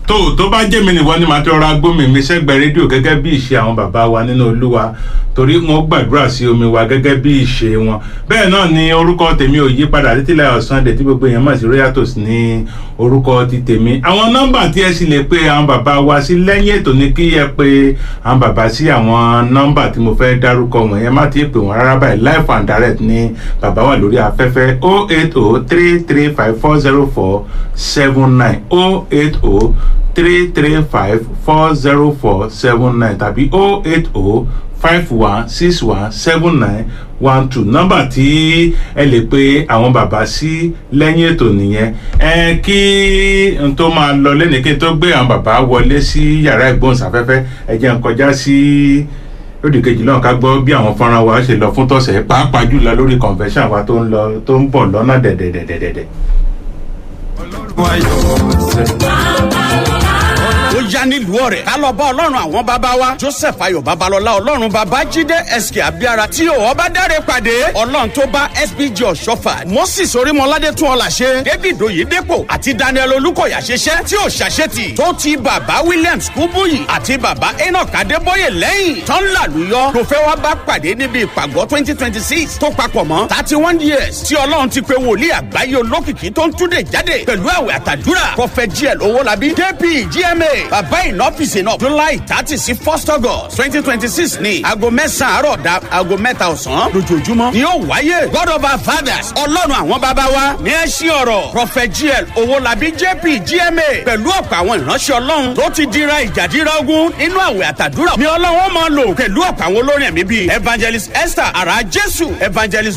tó tó bá jẹ́ mi nìwọ ni màá tó rọra gbómi mi sẹ́gbẹ̀ẹ́ rédíò gẹ́gẹ́ bí ìṣe àwọn bàbá wa nínú olúwa torí wọn gbàdúrà sí omi wa gẹ́gẹ́ bí ìṣe wọn bẹ́ẹ̀ náà ni orúkọ tèmi ò yí padà títílẹ̀ ọ̀sán dẹ̀ tí gbogbo èèyàn mọ̀ sí royatos ní orúkọ ti tèmi àwọn nọ́mbà tí ẹ sì lè pe àwọn bàbá wa sí lẹ́yìn ètò ní kí ẹ pe àwọn bàbá sí àwọn nọ́mbà tí mo fẹ́ dárúkọ wọ̀nyẹn má ti pè wọ́n rárá báyìí life and direct ní bàbá wa lórí afẹ́fẹ́ o eight o three three five four zero four seven nine o eight o three three five four zero four seven nine tàbí o eight o five one six one seven nine one two nọ́mbà tí ẹ lè pe àwọn bàbá sí lẹ́yìn ètò nìyẹn ẹ kí n tó máa lọ lẹ́nu kí n tó gbé àwọn bàbá wọlé sí yàrá ìgbóhùnsáfẹ́fẹ́ ẹ jẹ́ n kọjá sí lódì kejì náà ká gbọ́ bí àwọn fọ́nrán wa ṣe lọ fún tọ̀sẹ̀ pàápàá jùlọ lórí convention wa tó ń lọ tó ń bọ̀ lọ́nà dẹ̀dẹ̀dẹ̀dẹ̀dẹ̀. ó yá nílùú ọ̀rẹ́ ká lọ bá ọlọ́run àwọn bàbá wa joseph ayọ̀ babalọ́lá ọlọ́run bàbá jíde sk abiara tí ò ọba dáre pàdé ọlọ́run tó bá sbg ọ̀ṣọ́fà moses orímọládé tún ọ̀là ṣe david oyedepo àti daniel olùkọ̀yà ṣiṣẹ́ tí ò ṣàṣetì tó ti bàbá williams kúbúyì àti bàbá enoch adébóyè lẹ́yìn tán làlùyọ ló fẹ́ wá bá pàdé níbi ìpàgọ́ twenty twenty six tó papọ̀ mọ́ thirty one years tí ọlọ́run ti pe wòlíì àgbáyé olókìkí tó ń túnde jáde pẹ̀lú àwẹ̀ àtàdúrà prophet gl owólabí kp gma bàbá ìnọ́fíìsì náà july thirty sí first august twenty twenty six ní aago mẹ́sàn-án àárọ̀ da aago mẹ́ta ọ̀sán lójoojúmọ́ ni yóò wáyé god of our fathers ọlọ́run àwọn bàbá wa ní ẹ ṣí ọ̀rọ̀ prophet gl owólabí jp gma pẹ̀lú ọ̀pọ̀ àwọn ìránṣẹ́ ọlọ́run tó ti dira ìjàdíra ogun nínú àwẹ̀ àtàdúrà ni ọlọ́run máa lò pẹ̀lú ọ̀pọ̀ àwọn olórin ẹ̀mí bíi evangelist esther ara jésù evangelist